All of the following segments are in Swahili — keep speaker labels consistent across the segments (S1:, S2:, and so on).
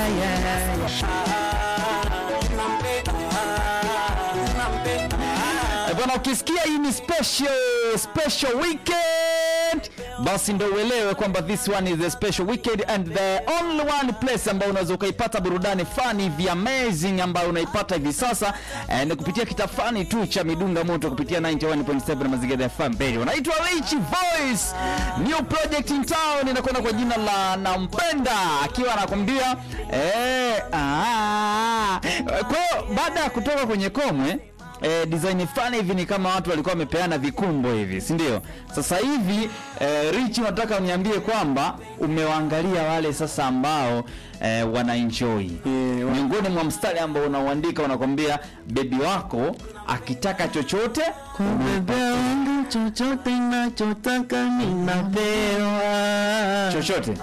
S1: yeah, yeah, yeah. Eh, Bwana, ukisikia hii ni special special weekend, basi ndo uelewe kwamba this one is a special weekend and the only one place ambayo unaweza ukaipata burudani fani vya amazing ambayo unaipata hivi sasa eh, ni kupitia kitafani tu cha midunga moto kupitia 91.7 Mazingira FM Radio. Unaitwa Rich Voice, new project in town, inakwenda kwa jina la Nampenda, akiwa anakwambia eh, ah. Kwa hiyo baada ya kutoka kwenye komwe eh, design fulani hivi ni kama watu walikuwa wamepeana vikumbo hivi, si ndio? Sasa hivi eh, Rich, unataka uniambie kwamba umewaangalia wale sasa ambao eh, wana enjoy
S2: Eh, wa-
S1: miongoni mwa mstari ambao unauandika unakwambia bebi wako akitaka chochote
S2: Bebe wangu chochote nachotaka ninapewa.
S1: chochote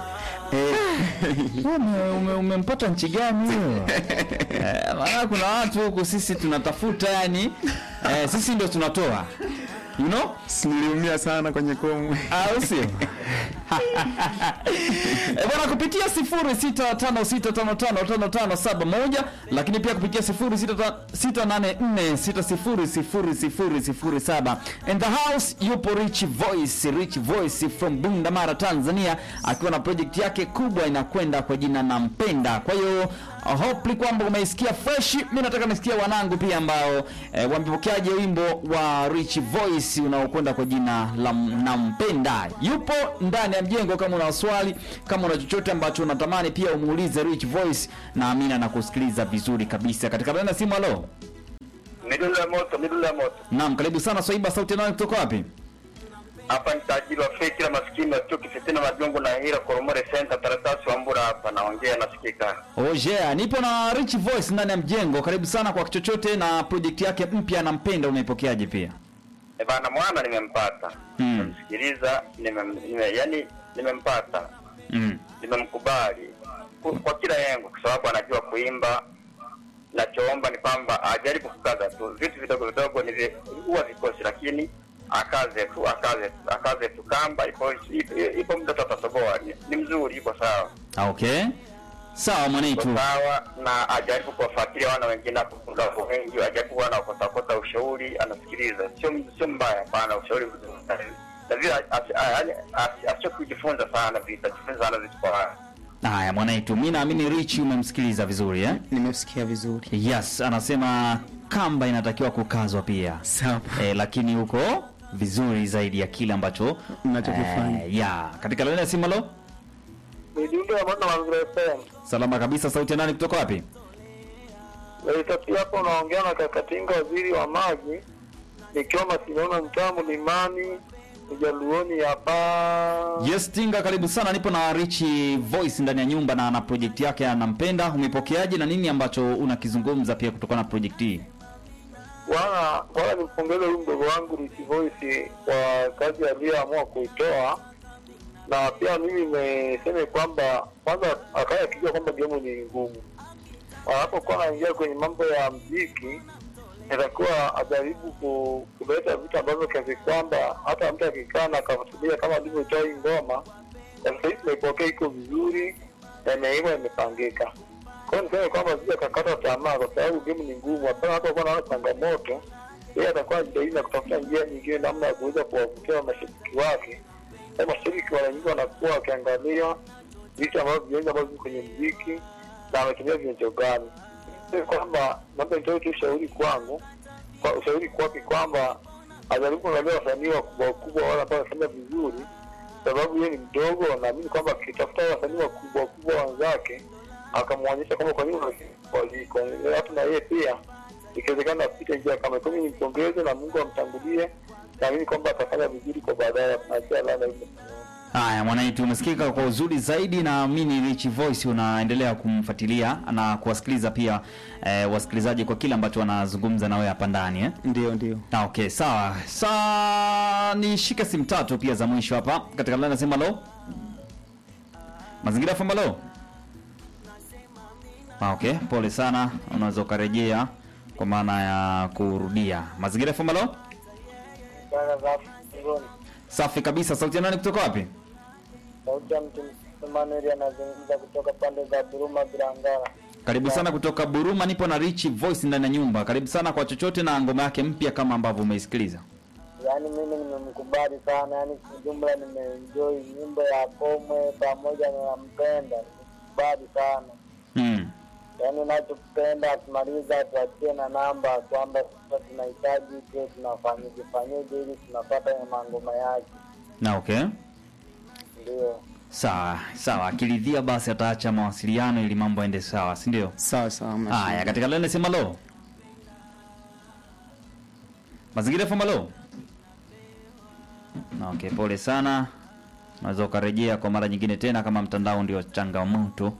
S1: Ume- ume- umempata nchi gani huyo? Eh, maana kuna watu huku sisi tunatafuta yani eh, sisi ndio tunatoa you know
S2: Si niliumia sana kwenye komwe.
S1: au sio? Eh, bwana kupitia 0656555571 lakini pia kupitia 0684600007 in the house yupo Rich Voice, Rich Voice from Bundamara Tanzania akiwa na project yake kubwa inakwenda kwa jina Nampenda. Kwa hiyo uh, hopefully kwamba umeisikia fresh. Mimi nataka nisikia wanangu pia ambao eh, wamepokeaje wimbo wa Rich Voice unaokwenda kwa jina la Nampenda. Yupo ndani ya mjengo. Kama una swali, kama una chochote ambacho unatamani pia umuulize Rich Voice, naamini anakusikiliza vizuri kabisa. Katika laini ya simu, halo.
S3: Midundo ya moto, midundo ya moto.
S1: Naam, karibu sana Swaiba, sauti nani kutoka wapi?
S3: Hapa ni tajiri wa feki la maskini wa chuki fitina majongo na hira Koromore Center taratasi wa Mbura hapa naongea nasikika.
S1: Oje, nipo na Rich Voice ndani ya mjengo. Karibu sana kwa chochote na project yake mpya Nampenda, umeipokeaje pia?
S3: E bana mwana nimempata.
S1: Mm.
S3: Nimemsikiliza, nimem, nime, yani nimempata.
S1: Mm.
S3: Nimemkubali Ku- kwa kila yengo kwa sababu anajua kuimba. Nachoomba ni kwamba ajaribu kukaza tu. Vitu vidogo vidogo ni vi- huwa vikosi lakini akaze tu akaze tu akaze tu kamba ipo ipo, ipo muda tutatoboa. Ni, ni mzuri ipo sawa.
S1: Ah, Okay. Sawa mwanaitu.
S3: sawa na ajaribu kuwafuatilia wana wengine hapo kuna watu wengi ajaribu wana wakotakota ushauri anasikiliza sio sio mbaya hapana ushauri mzuri. na vile asi- a- yaani asi- asio kujifunza sana vitu ajifunza sana vitu kwa
S1: Haya mwanaitu, mimi naamini Rich umemsikiliza vizuri eh?
S2: Nimesikia vizuri.
S1: Yes, anasema kamba inatakiwa kukazwa pia.
S2: Sawa.
S1: Eh, lakini huko vizuri zaidi ya kile ambacho
S2: Mnachokifanya.
S1: Eh, ya, katika laini ya simu halo.
S3: midundo ya mwana mazingira FM
S1: Salama kabisa, sauti ya nani kutoka wapi?
S3: Laitati hapo unaongea na Kakatinga waziri wa maji nikiwa Masiliona mtaa Mlimani Ujaluoni hapa
S1: Yes, Tinga, karibu sana. Nipo na Rich Voice ndani ya nyumba na na project yake anampenda. Umepokeaje na nini ambacho unakizungumza pia kutokana na project hii?
S3: Bwana, bwana nimpongeze huyu mdogo wangu Rich Voice kwa kazi aliyoamua kuitoa, na pia mimi nimeseme kwamba kwanza akaya akijua kwamba gemu ni ngumu, anapokuwa anaingia kwenye mambo ya mziki inatakiwa ajaribu ku- kuleta vitu ambavyo kiasi kwamba hata mtu akikaa na akafuatilia kama alivyotoa hii ngoma, na sasa hivi tumeipokea iko vizuri na imeiva imepangika. Kwa hiyo niseme kwamba sija kakata tamaa, kwa sababu game ni ngumu. Hapana, hata kuwa naona changamoto, yeye atakuwa anajitahidi na kutafuta njia nyingine, namna ya kuweza kuwavutia mashabiki wake. Na mashabiki mara nyingi wanakuwa wakiangalia vitu ambavyo vienzi ambavyo viko kwenye mziki na ametumia vionjo gani. Niseme kwamba labda nitoe tu ushauri kwangu, kwa ushauri kwake kwamba ajaribu kuangalia wasanii wakubwa wakubwa wale ambao wanafanya vizuri sababu yeye ni mdogo, naamini kwamba akitafuta wasanii wakubwa wakubwa wenzake akamwonyesha kwamba kwa nini waliko hata na yeye pia ikiwezekana apite njia kama hiyo. Mimi nimpongeze na Mungu amtangulie, naamini kwamba atafanya vizuri kwa baadaye. Tunachia lana hivyo.
S1: Haya mwanaitu, umesikika kwa uzuri zaidi. Naamini Rich Voice unaendelea kumfuatilia na kuwasikiliza pia eh, wasikilizaji kwa kile ambacho wanazungumza na wewe hapa ndani eh?
S2: Ndio, ndio.
S1: Ah, okay, sawa. Sa nishike simu tatu pia za mwisho hapa katika line nasema lo. Mazingira famba lo. Ah, okay, pole sana. Unaweza ukarejea kwa maana ya kurudia. Mazingira famba lo.
S3: Bwana za Ngoni,
S1: Safi kabisa. Sauti ya nani kutoka wapi?
S3: sauti ya mtu Emmanuel anazungumza kutoka pande za Buruma Bilangala.
S1: Karibu sana kutoka Buruma, nipo na Rich Voice ndani ya nyumba. Karibu sana kwa chochote na ngoma yake mpya kama ambavyo umeisikiliza.
S3: Yaani mimi nimemkubali sana, yaani kijumla nimeenjoy nyimbo ya Komwe pamoja na Mpenda, nimekubali sana.
S1: Mm.
S3: Yaani nachokipenda akimaliza tuachie na namba kwamba sasa tunahitaji tuwe tunafanyaje fanyaje ili tunapata mangoma yake,
S1: Na okay.
S3: ndio.
S1: Sawa, sawa. Akiridhia basi ataacha mawasiliano ili mambo yaende sawa, si ndio?
S2: Sawa sawa. hamna
S1: Haya,
S2: shida.
S1: katika lene sema lo. Mazingira FM lo. Na okay, pole sana. Unaweza ukarejea kwa mara nyingine tena kama mtandao ndio changamoto.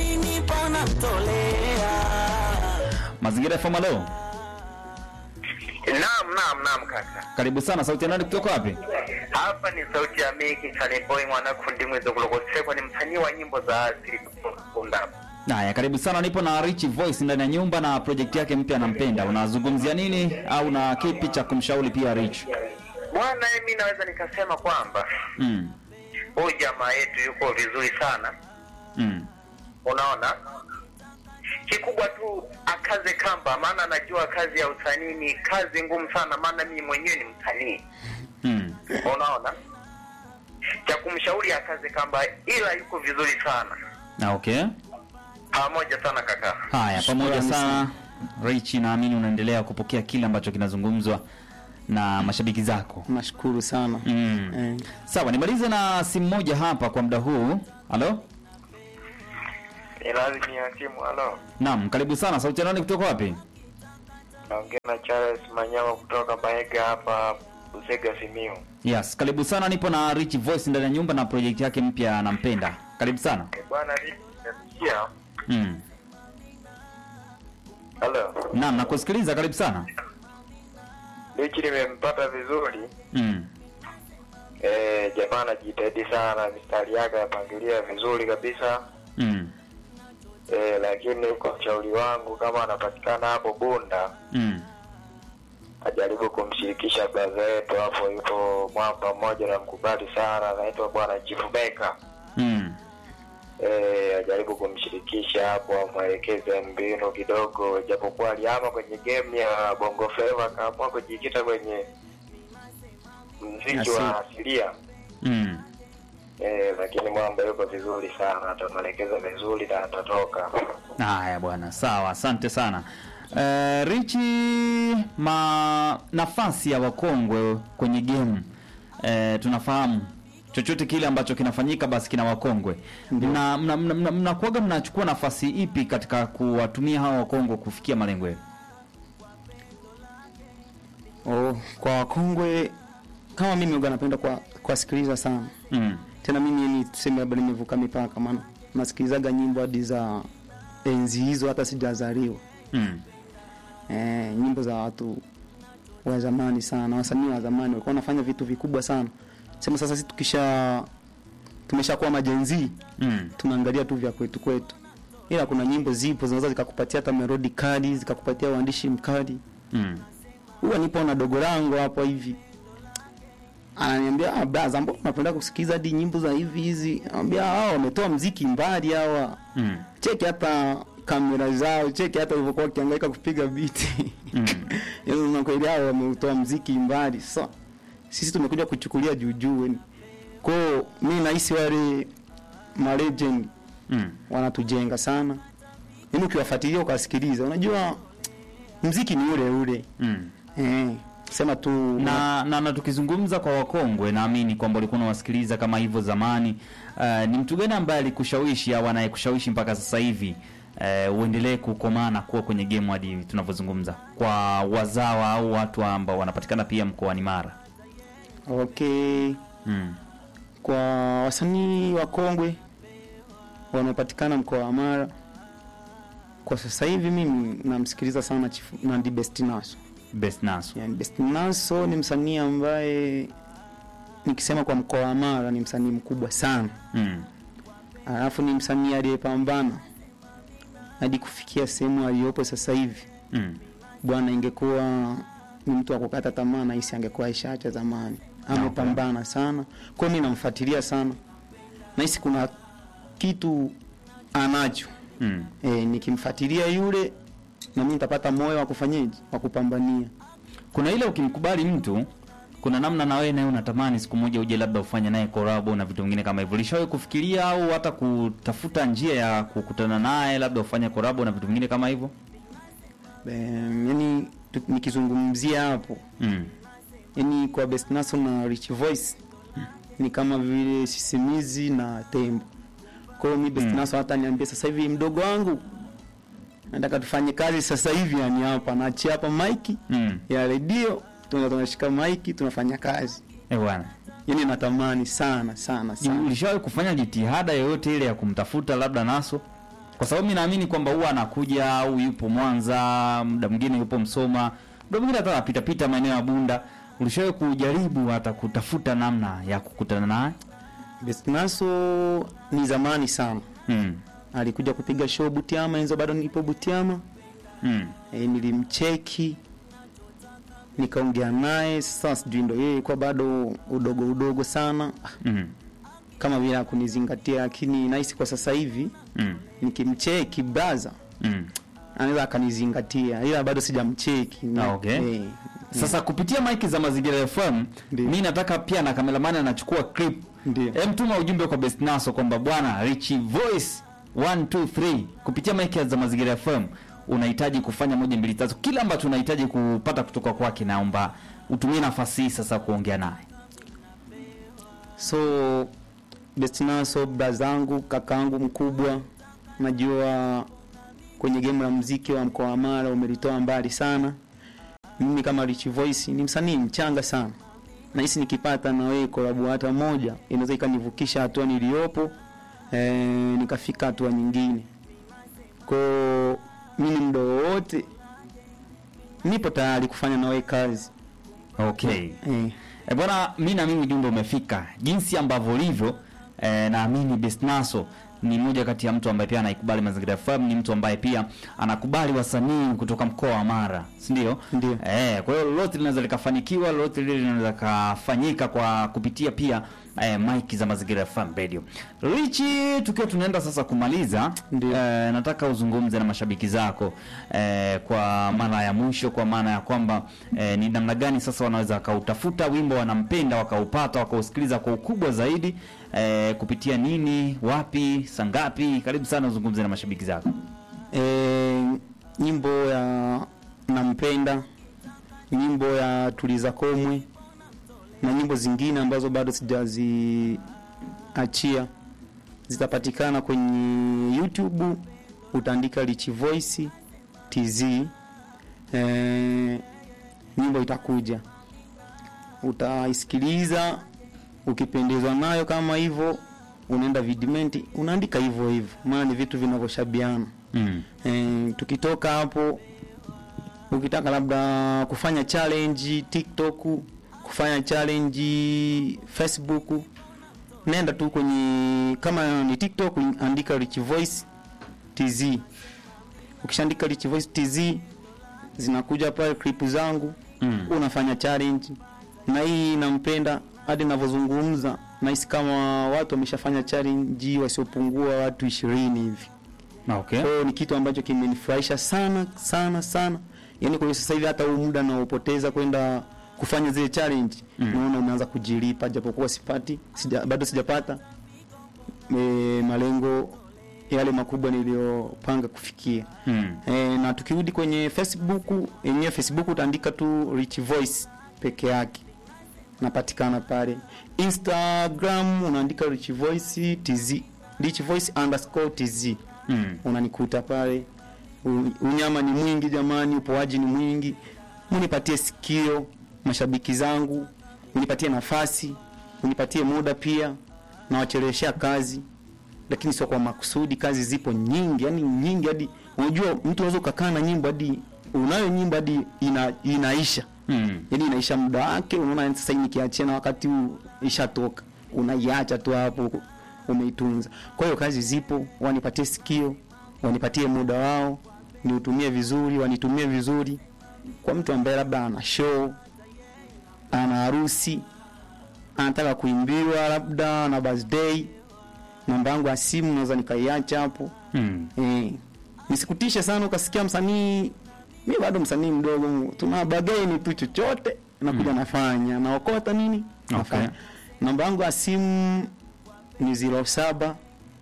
S1: Mazingira FM lo.
S4: Naam, naam, naam kaka.
S1: Karibu sana, sauti ya nani kutoka wapi?
S4: Hapa ni sauti ya Miki Chaneboy mwanakundi mwezo kulokosekwa ni msanii wa nyimbo za asili kutoka Bunda.
S1: Haya, karibu sana. Nipo na Rich Voice ndani ya nyumba na project yake mpya anampenda. Unazungumzia nini au na kipi cha kumshauri pia Rich?
S4: Bwana, mimi naweza nikasema kwamba
S1: Mm.
S4: huyu jamaa yetu yuko vizuri sana,
S1: Mm.
S4: unaona. Kikubwa tu akaze kamba, maana najua kazi ya usanii ni kazi ngumu sana, maana mimi mwenyewe ni msanii,
S1: Mm.
S4: unaona. Cha kumshauri akaze kamba, ila yuko vizuri sana.
S1: Na okay.
S4: Pamoja sana kaka.
S1: Haya, pamoja
S2: Shukrani
S1: sana Rich, naamini unaendelea kupokea kile ambacho kinazungumzwa na mashabiki zako.
S2: Nashukuru sana.
S1: Mm.
S2: Eh,
S1: Sawa, nimalize na simu moja hapa kwa muda huu. Halo?
S4: Ilazi ni hakimu, halo.
S1: Naam, karibu sana. Sauti ya nani kutoka wapi?
S4: Naongea na Charles Manyama kutoka Baega hapa Busega Simiu.
S1: Yes, karibu sana. Nipo na Rich Voice ndani ya nyumba na project yake mpya anampenda. Karibu sana.
S4: Eh, Bwana nimesikia.
S1: Mm.
S4: Halo.
S1: Naam, nakusikiliza. Karibu sana.
S4: Lichi nimempata vizuri.
S1: Mm.
S4: Eh, jamaa anajitahidi sana, mistari yake anapangilia vizuri kabisa.
S1: Mm.
S4: Eh, lakini kwa ushauri wangu kama anapatikana hapo Bunda,
S1: Mm.
S4: ajaribu kumshirikisha braza yetu hapo, yupo mwamba mmoja na mkubali sana, anaitwa bwana Chifu Beka.
S1: Mm.
S4: Eh, ajaribu kumshirikisha hapo, amwelekeze mbinu kidogo, japokuwa aliama kwenye game ya Bongo Flava, akaamua kujikita kwenye mziki wa asilia.
S1: Mm.
S4: Eh, lakini mwamba yuko vizuri sana, atamwelekeza vizuri na atatoka.
S1: Haya bwana, sawa, asante sana. Uh, Richi, ma nafasi ya wakongwe kwenye game uh, tunafahamu chochote kile ambacho kinafanyika basi kina wakongwe. Mna mna, mna, mna, mnakuwaga mnachukua nafasi ipi katika kuwatumia hawa wakongwe kufikia malengo yenu?
S2: oh, kwa wakongwe kama mimi huwa napenda kwa kuwasikiliza sana.
S1: Mm.
S2: Tena mimi ni tuseme labda nimevuka mipaka maana nasikilizaga nyimbo hadi za enzi hizo hata sijazaliwa.
S1: Mm.
S2: Eh, nyimbo za watu wa zamani sana, wasanii wa zamani walikuwa wanafanya vitu vikubwa sana. Sema sasa sisi tukisha tumeshakuwa majenzi
S1: Mm.
S2: tunaangalia tu vya kwetu kwetu, ila kuna nyimbo zipo zinaweza zikakupatia hata melodi kali, zikakupatia uandishi mkali.
S1: Mm.
S2: Huwa nipo na dogo langu hapo hivi, ananiambia ah, braza, mbona unapenda kusikiza hadi nyimbo za hivi hizi? Anambia hao wametoa mziki mbali hawa,
S1: Mm.
S2: cheki hata kamera zao, cheki hata walivyokuwa wakihangaika kupiga biti
S1: Mm.
S2: yaani unakweli hao wameutoa mziki mbali. Sasa sisi tumekuja kuchukulia juu juu, yani kwao mi nahisi wale ma legend
S1: Mm.
S2: wanatujenga sana, yaani ukiwafuatilia ukawasikiliza, unajua mziki ni ule ule
S1: Mm.
S2: eh, sema tu
S1: na, na, na tukizungumza kwa wakongwe, naamini kwamba ulikuwa unawasikiliza kama hivyo zamani. Uh, ni mtu gani ambaye alikushawishi au anayekushawishi mpaka sasa hivi uh, uendelee kukomaa na kuwa kwenye game hadi tunavyozungumza, kwa wazawa au watu ambao wanapatikana pia mkoani Mara?
S2: okay.
S1: Mm.
S2: Kwa wasanii wakongwe wanaopatikana mkoa wa Mara kwa sasa hivi, mimi namsikiliza sana Chifu Nandi Best Naso.
S1: Best Naso.
S2: Yani Best Naso ni msanii ambaye nikisema kwa mkoa wa Mara ni msanii mkubwa sana,
S1: Mm.
S2: alafu ni msanii aliyepambana hadi kufikia sehemu aliyopo sasa hivi.
S1: Mm.
S2: Bwana, ingekuwa ni mtu wa kukata tamaa, nahisi angekuwa ishaacha zamani. Amepambana sana, kwa hiyo mimi namfuatilia sana. Nahisi kuna kitu anacho
S1: Mm.
S2: e, nikimfuatilia yule na mimi nitapata moyo wa kufanyaje wa kupambania
S1: Kuna ile ukimkubali mtu kuna namna na wewe naye unatamani siku moja uje labda ufanye naye collab na vitu vingine kama hivyo. Ulishawahi kufikiria au hata kutafuta njia ya kukutana naye labda ufanye collab na vitu vingine kama hivyo?
S2: Em, yani tu- nikizungumzia hapo
S1: Mm.
S2: yani kwa Best Naso na Rich Voice ni kama vile sisimizi na tembo. Kwa hiyo mi Best
S1: Mm.
S2: Naso hata niambia sasa hivi mdogo wangu nataka tufanye kazi sasa hivi, yani hapa naachia hapa maiki
S1: Mm.
S2: ya redio, tuna tunashika maiki tunafanya kazi.
S1: Eh bwana.
S2: Yani natamani sana sana
S1: Je,
S2: sana.
S1: Ulishawahi kufanya jitihada yoyote ile ya kumtafuta labda Naso? Kwa sababu mimi naamini kwamba huwa anakuja au yupo Mwanza, muda mwingine yupo Msoma, muda mwingine hata anapita pita maeneo ya Bunda. Ulishawahi kujaribu hata kutafuta namna ya kukutana naye?
S2: Best Naso ni zamani sana,
S1: Mm.
S2: alikuja kupiga show Butiama, enzo bado nipo Butiama.
S1: Mm.
S2: e, nilimcheki nikaongea naye sasa sijui ndo yeye kwa bado udogo udogo sana Ah,
S1: Mm.
S2: kama vile akunizingatia lakini nahisi kwa sasa hivi
S1: Mm.
S2: nikimcheki braza
S1: Mm.
S2: anaweza akanizingatia ila bado sijamcheki
S1: Ah, okay.
S2: Eh,
S1: Sasa kupitia maiki za Mazingira FM,
S2: Ndiyo.
S1: mi nataka pia na kameramani anachukua clip.
S2: Ndiyo.
S1: Hem, tuma ujumbe kwa Best Naso kwamba bwana Rich Voice 123 kupitia maiki za Mazingira FM unahitaji kufanya moja mbili tatu, kila ambacho unahitaji kupata kutoka kwake, naomba utumie nafasi hii sasa kuongea naye.
S2: so bestinaso brazangu kakaangu mkubwa najua kwenye game la mziki wa mkoa wa mara umelitoa mbali sana mimi kama Rich Voice ni msanii mchanga sana nahisi nikipata na wewe kolabo hata moja inaweza ikanivukisha hatua niliyopo e, nikafika hatua nyingine kwao mimi mdo wowote nipo tayari kufanya na wewe kazi
S1: Okay.
S2: e,
S1: E bwana, mi naamini ujumbe umefika jinsi ambavyo ulivyo. E, naamini Best Naso ni mmoja kati ya mtu ambaye pia anaikubali Mazingira FM, ni mtu ambaye pia anakubali wasanii kutoka mkoa wa Mara, si ndio?
S2: Ndio.
S1: Eh, kwa hiyo lolote linaweza likafanikiwa, lolote lile linaweza kafanyika kwa kupitia pia eh, mike za Mazingira FM Radio. Richi, tukiwa tunaenda sasa kumaliza,
S2: Ndio.
S1: eh, nataka uzungumze na mashabiki zako eh, kwa mara ya mwisho, kwa maana ya kwamba eh, ni namna gani sasa wanaweza wakautafuta wimbo wanampenda, wakaupata, wakausikiliza kwa ukubwa zaidi eh, kupitia nini, wapi, sangapi? Karibu sana uzungumze na mashabiki zako.
S2: e, nyimbo ya nampenda nyimbo ya tuliza komwe na nyimbo zingine ambazo bado sijaziachia zitapatikana kwenye youtube utaandika rich voice tz e, nyimbo itakuja utaisikiliza ukipendezwa nayo kama hivyo unaenda vidimenti unaandika hivyo hivyo maana ni vitu vinavyoshabiana
S1: Mm.
S2: e, tukitoka hapo ukitaka labda kufanya challenge tiktok kufanya challenge facebook nenda tu kwenye kama ni tiktok andika rich voice tz ukishaandika rich voice tz zinakuja pale clip zangu
S1: Mm.
S2: unafanya challenge na hii nampenda hadi navyozungumza nahisi kama watu wameshafanya challenge wasiopungua watu ishirini hivi
S1: Okay.
S2: kwa hiyo ni kitu ambacho kimenifurahisha sana sana sana yaani kwa hiyo sasa hivi hata huu muda naopoteza kwenda kufanya zile challenge
S1: Mm.
S2: naona umeanza kujilipa japokuwa sipati sija, bado sijapata e, malengo yale makubwa niliyopanga kufikia
S1: Mm.
S2: e, na tukirudi kwenye facebook yenyewe facebook utaandika tu rich voice peke yake napatikana pale instagram unaandika rich voice tz rich voice underscore tz
S1: Mm.
S2: unanikuta pale U- unyama ni mwingi jamani upoaji ni mwingi munipatie sikio mashabiki zangu unipatie nafasi unipatie muda pia nawacheleweshea kazi lakini sio kwa makusudi kazi zipo nyingi yani nyingi hadi unajua mtu unaweza ukakaa na nyimbo hadi unayo nyimbo hadi ina, inaisha
S1: Mm.
S2: yani inaisha muda wake unaona sasa hii nikiachia na wakati huu ishatoka unaiacha tu hapo umeitunza kwa hiyo kazi zipo wanipatie sikio wanipatie muda wao niutumie vizuri wanitumie vizuri kwa mtu ambaye labda ana show ana harusi anataka kuimbiwa labda na birthday namba yangu ya simu naweza nikaiacha hapo
S1: Mm.
S2: eh, nisikutishe sana ukasikia msanii mi bado msanii mdogo tuna bageni tu chochote nakuja nafanya naokota nini nafanya namba yangu ya simu ni ziro saba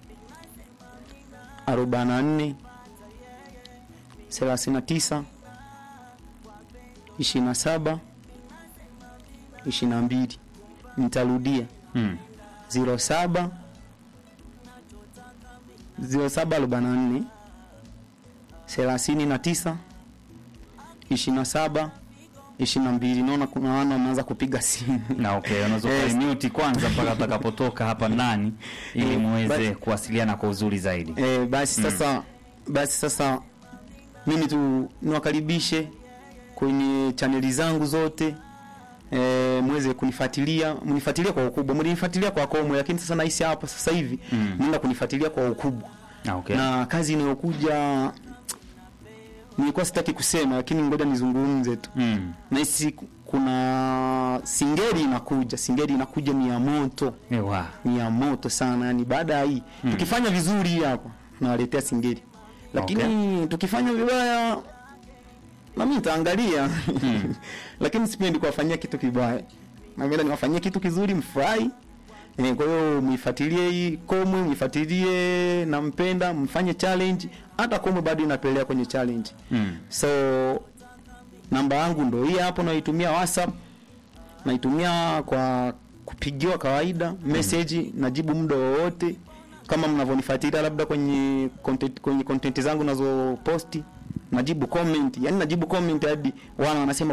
S2: arobaini na nne thelathini na tisa ishirini na saba ishirini na mbili nitarudia
S1: Mm.
S2: ziro saba ziro saba arobaini na nne thelathini na tisa ishirini na saba ishirini na mbili naona kuna wana wameanza kupiga simu
S1: na okay unaweza
S2: Yes.
S1: yes. kwanza mpaka atakapotoka hapa ndani ili
S2: Eh,
S1: muweze
S2: but-
S1: kuwasiliana kwa uzuri zaidi
S2: e, basi sasa basi sasa mimi tu niwakaribishe kwenye chaneli zangu zote e, mweze kunifuatilia mnifuatilie kwa ukubwa mlinifuatilia kwa komwe lakini sasa nahisi hapa sasa hivi
S1: Mm.
S2: naenda kunifuatilia kwa ukubwa
S1: Ah, okay.
S2: na kazi inayokuja nilikuwa sitaki kusema lakini ngoja nizungumze tu
S1: mm.
S2: nahisi ku- kuna singeli inakuja singeli inakuja ni ya moto
S1: Ewa.
S2: ni ya moto sana yani baada ya hii
S1: Mm.
S2: tukifanya vizuri hii hapa nawaletea singeli lakini tukifanya vibaya na mimi nitaangalia lakini sipendi kuwafanyia kitu kibaya napenda niwafanyie kitu kizuri mfurahi Eh, kwa hiyo mwifuatilie hii komwe mwifuatilie nampenda mfanye challenge hata komwe bado inapelea kwenye challenge
S1: Mm.
S2: so namba yangu ndo hii hapo naitumia whatsapp naitumia kwa kupigiwa kawaida message najibu muda wowote kama mnavyonifuatilia labda kwenye content, kwenye content zangu nazo posti najibu comment yani najibu comment hadi wana wanasema